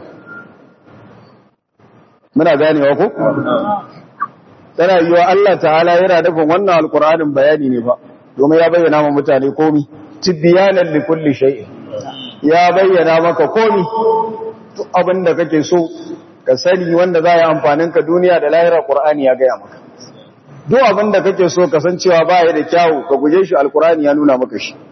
muna ganewa ko tana yiwa Allah ta'ala yana nufin wannan alkur'anin bayani ne ba domin ya bayyana ma mutane komi tibyanan li kulli shay'in ya bayyana maka komi duk abin da kake so ka sani wanda za ya amfanin ka duniya da lahira qur'ani ya gaya maka duk abin da kake so ka san cewa ba ya da kyawu ka guje shi alkur'ani ya nuna maka shi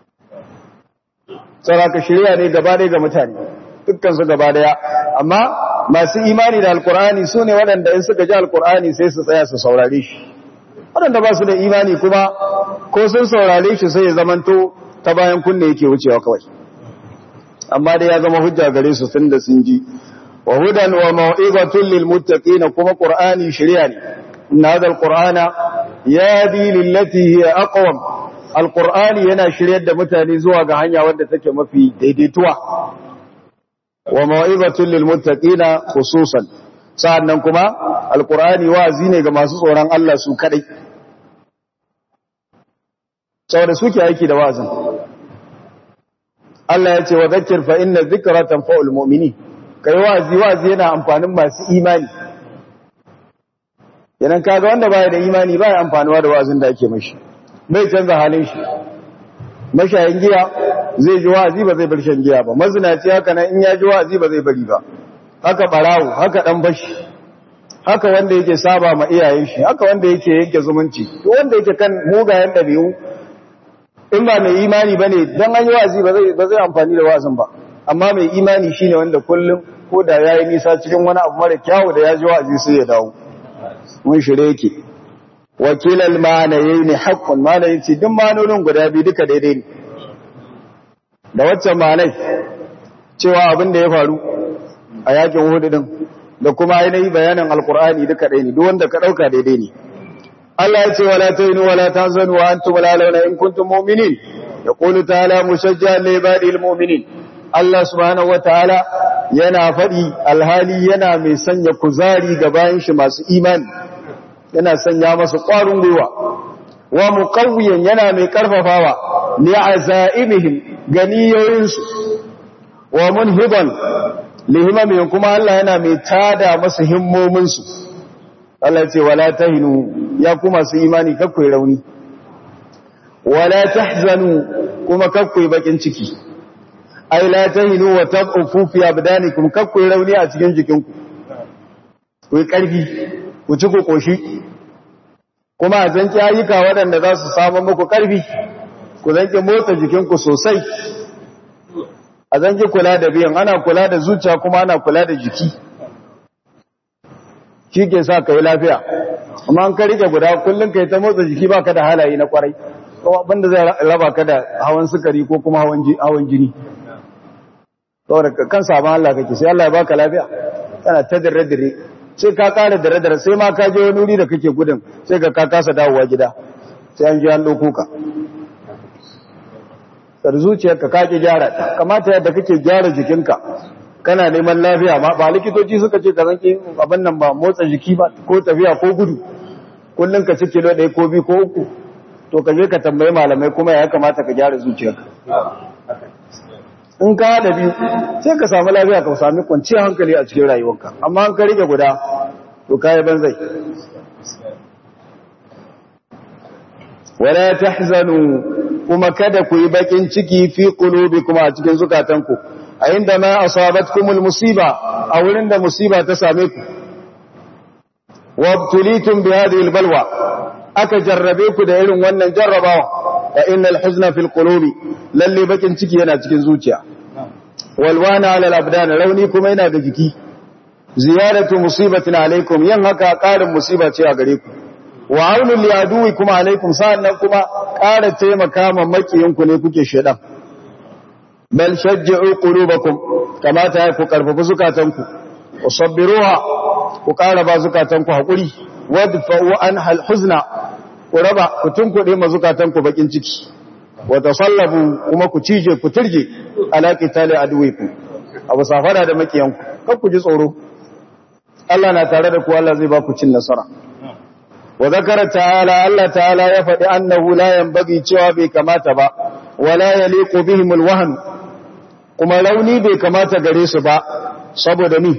tsara ka shirya ne gaba ɗaya ga mutane dukkan su gaba daya amma masu imani da alkur'ani su ne waɗanda in suka ji alkur'ani sai su tsaya su saurare shi waɗanda ba su da imani kuma ko sun saurare shi sai ya zamanto ta bayan kunne yake wucewa kawai amma dai ya zama hujja gare su tun da sun ji wa hudan wa mau'izatun lil muttaqin kuma qur'ani shari'a ne inna hadha alqur'ana yadi lillati hiya aqwam alqur'ani yana shiryar da mutane zuwa ga hanya wadda take mafi daidaituwa wa ma'ibatun lil muttaqina khususan sa'annan kuma alqur'ani wazi ne ga masu tsoron Allah su kadai saboda suke aiki da wazin Allah ya ce wa zakkir fa inna dhikra tanfa'ul mu'minin kai wazi wazi yana amfanin masu imani yanan kaga wanda baya da imani baya amfanuwa da wazin da ake mashi bai canza halin shi mashayin giya zai ji wa'azi ba zai bar shan giya ba mazinaci haka nan in ya ji wa'azi ba zai bari ba haka barawo haka dan bashi haka wanda yake saba ma iyayen shi haka wanda yake yanke zumunci to wanda yake kan mugayen dabi'u in ba mai imani bane dan an yi wa'azi ba zai ba zai amfani da wa'azin ba amma mai imani shine wanda kullum ko da yayi nisa cikin wani abu mara kyawu da ya ji wa'azi sai ya dawo mun shirye yake wakilal ma'anayi ne haƙƙun ma'anayi ce duk ma'anonin guda biyu duka daidai ne da waccan ma'anai cewa abin da ya faru a yakin hudu din da kuma ainihi bayanin alkur'ani duka ɗaya ne duk wanda ka ɗauka daidai ne Allah ya ce wala tahinu wala tahzanu wa antum la launa in kuntum mu'minin yaqulu ta'ala mushajjihan li ibadil mu'minin Allah subhanahu wa ta'ala yana faɗi alhali yana mai sanya kuzari ga bayan shi masu imani yana sanya masa ƙwarin gwiwa wa muqawwiyan yana mai karfafawa li azaimihim ganiyoyinsu wa munhiban lihimamihim kuma Allah yana mai tada masa himmominsu Allah ce wala tahinu ya kuma su imani kakkoi rauni wala tahzanu kuma kakkoi bakin ciki ai la tahinu wa tad'ufu fi abdanikum kakkoi rauni a cikin jikinku ku yi karfi ku ci ku koshi kuma a zanki ayyuka waɗanda za su samu muku ƙarfi ku zanki motsa jikinku sosai a zanki kula da biyan ana kula da zuciya kuma ana kula da jiki shi ke sa ka yi lafiya amma an ka rike guda kullum ka yi ta motsa jiki ba ka da halaye na kwarai abinda zai raba ka da hawan sukari ko kuma hawan jini saboda kan sabon Allah kake sai Allah ya baka lafiya kana ta dire-dire sai ka kara dare-dare sai ma ka je wani wuri da kake gudun sai ka ka kasa dawowa gida sai an ji an ɗauko ka sar zuciyarka ka ki gyara ta kamata yadda kake gyara jikinka kana neman lafiya ma ba likitoci suka ce ka zanki abin nan ba motsa jiki ba ko tafiya ko gudu kullum ka ci kilo ɗaya ko biyu ko uku to ka je ka tambayi malamai kuma ya kamata ka gyara zuciyarka in ka da biyu sai ka samu lafiya ka sami kwanciyar hankali a cikin rayuwarka amma an ka rike guda to kai banzai wala tahzanu kuma kada ku yi bakin ciki fi qulubikum a cikin zukatanku a inda ma asabatkumul musiba a wurin da musiba ta same ku wabtulitum bi hadhihi albalwa aka jarrabe ku da irin wannan jarrabawa fa innal huzna fil qulubi lalle bakin ciki yana cikin zuciya walwana ala al-abdan rauni kuma yana da jiki ziyaratu musibatin alaikum yan haka karin musiba ce a gare ku wa aunul liaduwi kuma alaikum sa'annan kuma ƙara taimaka ma makiyinku ne kuke shedan bal shajji'u qulubakum kamata ya ku karfafa zukatanku usabbiruha ku ƙara ba zukatanku hakuri wadfa'u anha alhuzna ku raba ku tunkuɗe ma zukatanku bakin ciki wa tasallabu kuma ku cije ku turje ala qitali aduwikum abu safara da makiyanku kar ku ji tsoro Allah na tare da ku Allah zai ba ku cin nasara wa zakara ta'ala Allah ta'ala ya faɗi annahu la yanbaghi cewa bai kamata ba wala yaliqu bihim alwahn kuma rauni bai kamata gare su ba saboda ni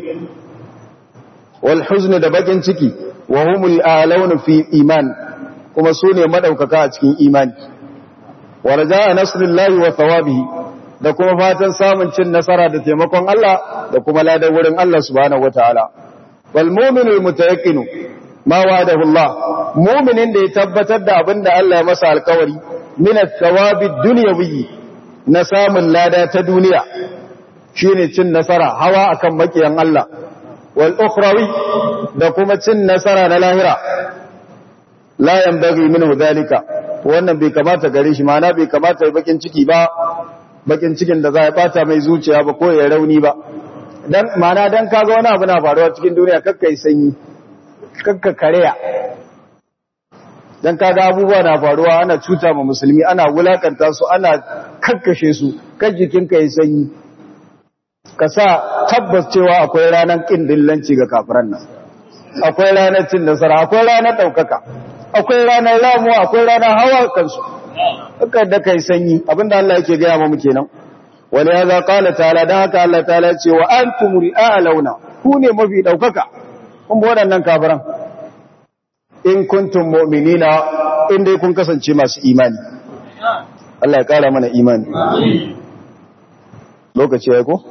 wal huzn da bakin ciki wa humul alawna fi iman kuma su ne madaukaka a cikin imani wa raja'a nasrillahi wa thawabihi da kuma fatan samun cin nasara da taimakon Allah da kuma ladan wurin Allah subhanahu wataala wal mu'minul mutayaqqinu ma wa'adahu Allah mu'minin da ya tabbatar da abinda Allah ya masa alkawari min at-thawabi dunyawi na samun lada ta duniya shine cin nasara hawa akan makiyan Allah wal ukhrawi da kuma cin nasara na lahira la yanbaghi minhu dhalika wannan bai kamata gare shi ma'ana bai kamata ya bakin ciki ba bakin cikin da za ya bata mai zuciya ba ko ya rauni ba dan ma'ana dan kaga wani abu na faruwa cikin duniya kakkai sanyi kakka kareya dan kaga abubuwa na faruwa ana cuta ma musulmi ana wulakanta su ana kakkashe su kan jikinka ya sanyi ka sa tabbas cewa akwai ranar kin dillanci ga kafiran nan akwai ranar cin nasara akwai ranar daukaka akwai ranar ramuwa akwai ranar hawa kansu haka da kai sanyi abinda Allah yake gaya mu kenan wala ya za qala ta'ala dan haka Allah ta'ala ce wa antumul a'launa ku ne mafi daukaka kun ba waɗannan kafiran in kuntum mu'minina in dai kun kasance masu imani Allah ya kara mana imani lokaci ya ko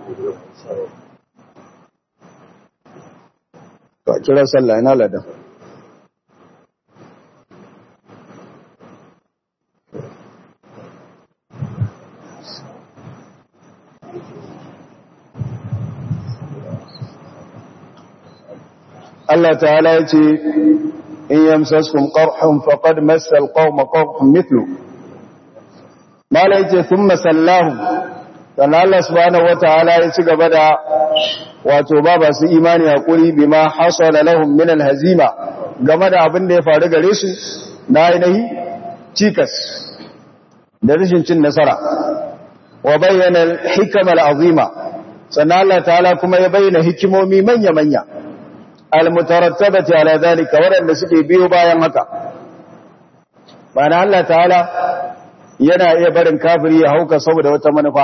ka kira sallah ina ladan Allah ta'ala ya ce in yamsaskum qarhun faqad massa alqawma qarhun mithlu mala yace thumma sallahu dan Allah subhanahu wataala ya ci gaba da wato ba su imani hakuri bima hasala lahum min alhazima game da abin da ya faru gare su na ainihi cikas da rashin cin nasara wa bayyana alhikam alazima sannan Allah ta'ala kuma ya bayyana hikimomi manya-manya almutarattabati ala zalika waɗanda suke biyo bayan haka bana Allah ta'ala yana iya barin kafiri ya hauka saboda wata manufa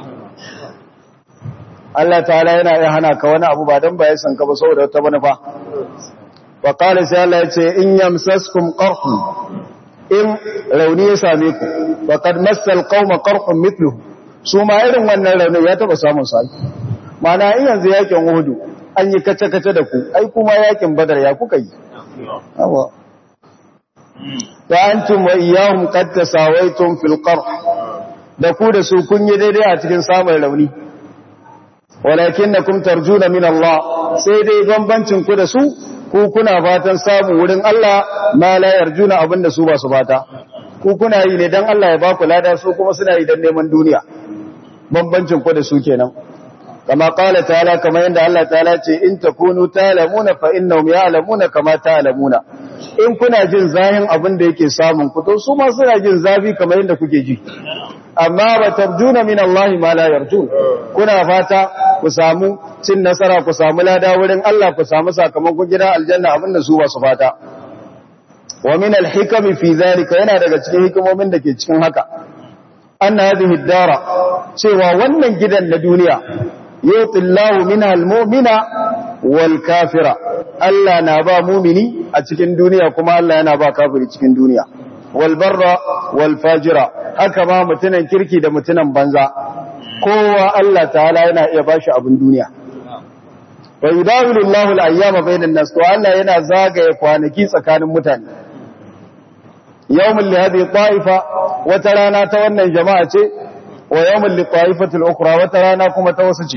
Allah ta'ala yana iya hana ka wani abu ba dan ba ya san ka ba saboda wata manufa wa qala sai Allah ya ce in yamsaskum qarhun in rauni ya same ku faqad massal qauma qarhun mithluhu su ma irin wannan rauni ya taba samun sai mana in yanzu yakin Uhud an yi kace-kace da ku ai kuma yakin badar ya kuka yi awa ta antum wa iyahum qad tasawaytum fil qarh da ku da su kun yi daidai a cikin samun rauni walakinnakum tarjuna min Allah sai dai bambancin ku da su ku kuna fatan samu wurin Allah ma la yarjuna abinda su ba su fata ku kuna yi ne dan Allah ya ba ku lada su kuma suna yi dan neman duniya bambancin ku da su kenan كما قال تعالى كما عند الله تعالى إن تكونوا تعلمون فإنهم يعلمون كما تعلمون in kuna jin zahin abin da yake samun ku to su ma suna jin zafi kamar yadda kuke ji amma ba tarjuna min Allah ma la yarjun kuna fata ku samu cin nasara ku samu lada wurin Allah ku samu sakamakon gida aljanna abin da su ba su fata wa min al-hikam fi zalika yana daga cikin hikimomin da ke cikin haka anna hadhihi ad-dara cewa wannan gidan na duniya yuti Allah minha al-mu'mina wal kafira Allah na ba mumini a cikin duniya kuma Allah yana ba kafiri cikin duniya wal barra wal fajira haka ma mutunan kirki da mutunan banza kowa Allah ta'ala yana iya bashi abin duniya wa yudawilu Allahu al-ayyama bainan nas to Allah yana zagaye kwanaki tsakanin mutane yawmul li hadhihi ta'ifa wata rana ta wannan jama'a ce wa yawmul li ta'ifati al-ukhra wata rana kuma ta wasu ce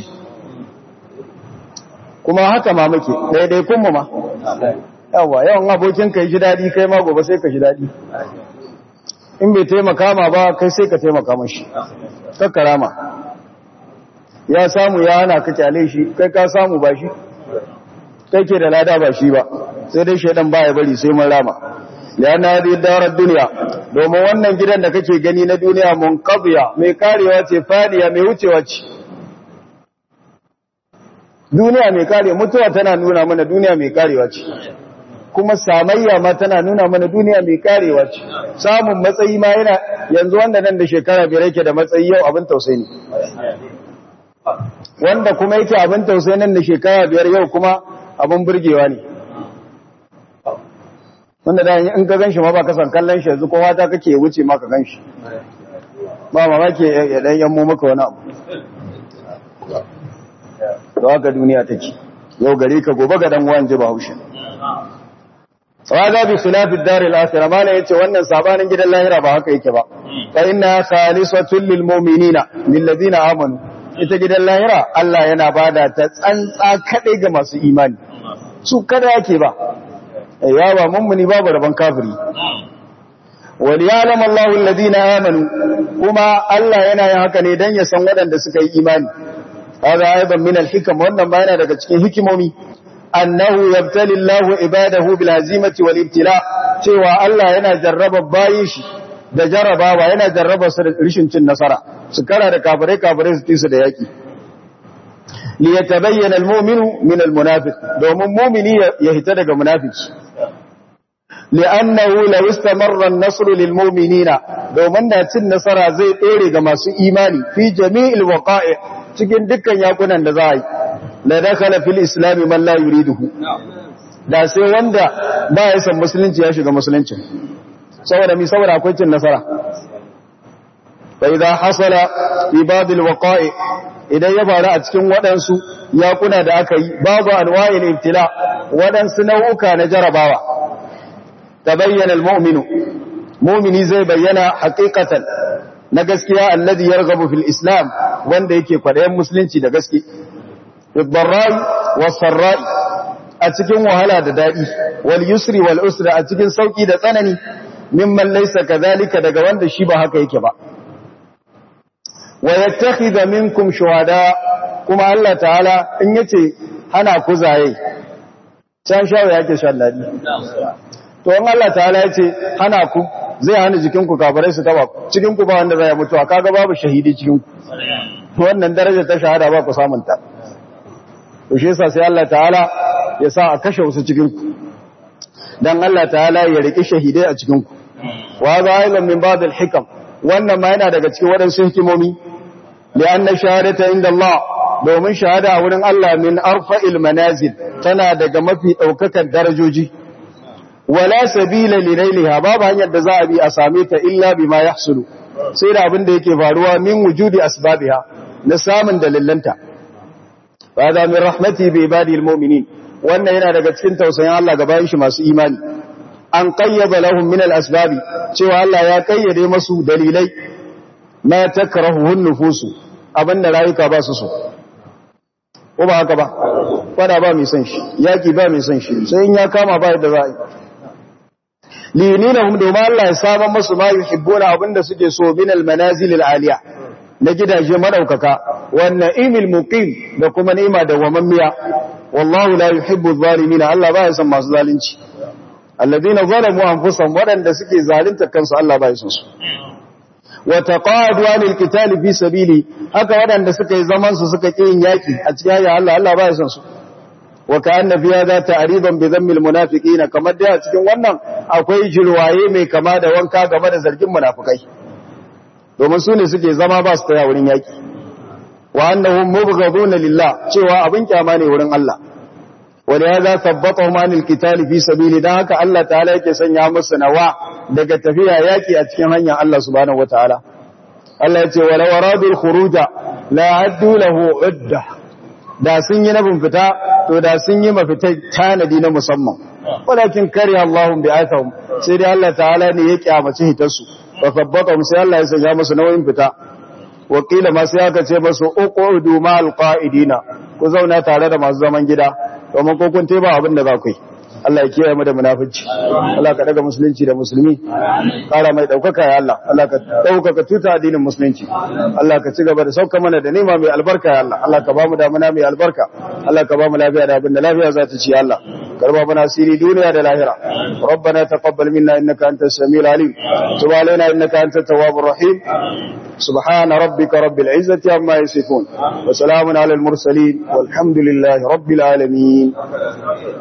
kuma haka ma muke daidai kun mu ma yawa yawan abokin kai ji dadi kai ma gobe sai ka ji dadi in bai taimaka ma ba kai sai ka taimaka mashi kakkarama ya samu ya hana ka kyale shi kai ka samu ba shi kai ke da lada ba shi ba sai dai shaidan ba ya bari sai mun rama ya na zai darar duniya domin wannan gidan da kake gani na duniya mun kabiya mai karewa ce fadiya mai wucewa ce duniya mai kare mutuwa tana nuna mana duniya mai karewa ce kuma samayya ma tana nuna mana duniya mai karewa ce samun matsayi ma yana yanzu wanda nan da shekara biyar yake da matsayi yau abin tausayi ne wanda kuma yake abin tausayi nan da shekara biyar yau kuma abin burgewa ne wanda da in ka ganshi ma ba ka san kallon shi yanzu kowa ta kake wuce ma ka ganshi ba mamaki ya dan yammo maka wani abu to haka duniya take yau gare ka gobe ga dan uwan ji bahaushe Waza bi khilafi dari al-akhirah mala yace wannan sabanin gidan lahira ba haka yake ba fa inna khalisatun lil mu'minina lil ladina amanu ita gidan lahira Allah yana bada ta tsantsa kadai ga masu imani su kada yake ba ya ba mummuni babu rabon kafiri wal ya'lam Allahu alladhina amanu kuma Allah yana yin haka ne dan ya san waɗanda suka yi imani hada aidan min al-hikam wannan ba yana daga cikin hikimomi annahu yabtali Allahu ibadahu bil hazimati wal ibtila cewa Allah yana jarraba bayin shi da jarrabawa yana jarraba su da rishin cin nasara su kara da kafirai kafirai su ci su da yaki li yatabayyana al-mu'minu min al-munafiq domin mu'mini ya hita daga munafiki li'annahu law istamarra an-nasr lil-mu'minina domin da cin nasara zai tsere ga masu imani fi jami'il waqa'i' cikin dukkan yakunan da za a yi la dakhala fil islam man la yuriduhu da sai wanda ba ya san musulunci ya shiga musulunci saboda mi saboda akwai cin nasara fa idza hasala fi ba'd al-waqa'i' idan ya faru a cikin waɗansu yakuna da aka yi babu anwa'il ibtila waɗansu nau'uka na jarabawa tabayyana al-mu'minu mu'mini zai bayyana haqiqatan na gaskiya alladhi yarghabu fil islam wanda yake kwadayen musulunci da gaske bidarrai wasarrai a cikin wahala da dadi wal yusri wal usra a cikin sauki da tsanani mimman laysa kadhalika daga wanda shi ba haka yake ba wa yattakhidha minkum shuhada kuma Allah ta'ala in yace hana ku zaye can shawo yake shalladi to in Allah ta'ala yace hana ku zai hana jikinku kafirai su taba cikinku ba wanda zai mutuwa kaga babu shahidi cikinku wannan daraja ta shahada ba ku samun ta to shi yasa sai Allah ta'ala ya sa a kashe wasu cikinku dan Allah ta'ala ya riki shahidai a cikinku wa za ailan min ba'd al-hikam wannan ma yana daga cikin wadansu hikimomi li'anna shahadata inda Allah domin shahada a wurin Allah min arfa'il manazil tana daga mafi daukakan darajoji wala sabila linailiha babu hanyar da za a bi a same ta illa bima yahsulu sai da abin da yake faruwa min wujudi asbabiha na samun dalilanta fa da min rahmati bi ibadil mu'minin wannan yana daga cikin tausayin Allah ga bayin shi masu imani an qayyaba lahum min al-asbabi cewa Allah ya kayyade masu dalilai ma takrahu nufusu abinda rayuka ba su so ko ba haka ba fada ba mai son shi yaki ba mai son shi sai in ya kama ba yadda za a yi lininahum domin Allah ya saman masu ma yuhibbuna abinda suke so min almanazil alaliya na gidaje madaukaka wannan imil muqim da kuma ni'ima da wamammiya wallahu la yuhibbu adh-dhalimin Allah ba ya san masu zalunci alladhina zalamu anfusahum wadanda suke zalunta kansu Allah ba ya san su wa taqadu anil qital fi sabili haka wadanda suka yi zaman su suka yin yaki a cikin ya Allah Allah ba ya san su wa ka'anna fi hadha ta'riban bi dhammil munafiqin kamar da cikin wannan akwai jirwaye mai kama da wanka game da zargin munafikai domin su ne suke zama ba su taya wurin yaki wa annahum mubghaduna lillah cewa abin kyama ne wurin Allah wani ya za tabbata manil kitali fi sabili don haka Allah ta'ala yake sanya musu nawa daga tafiya yaki a cikin hanyar Allah subhanahu wa ta'ala Allah ya ce wala waradul khuruja la haddu lahu udda da sun yi nabin fita to da sun yi mafita tanadi na musamman walakin kare Allahun bi atahum sai dai Allah ta'ala ne ya kyamaci hitarsu fa sabbatahum sai Allah ya sanya musu nauyin fita wakila ma sai aka ce musu uqudu ma alqaidina ku zauna tare da masu zaman gida domin ko kun teba abin da za ku yi Allah ya kiyaye mu da munafici Allah ka daga musulunci da musulmi kara mai daukaka ya Allah Allah ka daukaka tuta addinin musulunci Allah ka ci gaba da sauka mana da nema mai albarka ya Allah Allah ka ba mu damuna mai albarka Allah ka ba mu lafiya da abin da lafiya za ta ci ya Allah karba mana asiri duniya da lahira ربنا تقبل منا انك انت السميع العليم تب علينا انك انت التواب الرحيم سبحان ربك رب العزه عما يصفون وسلام على المرسلين والحمد لله رب العالمين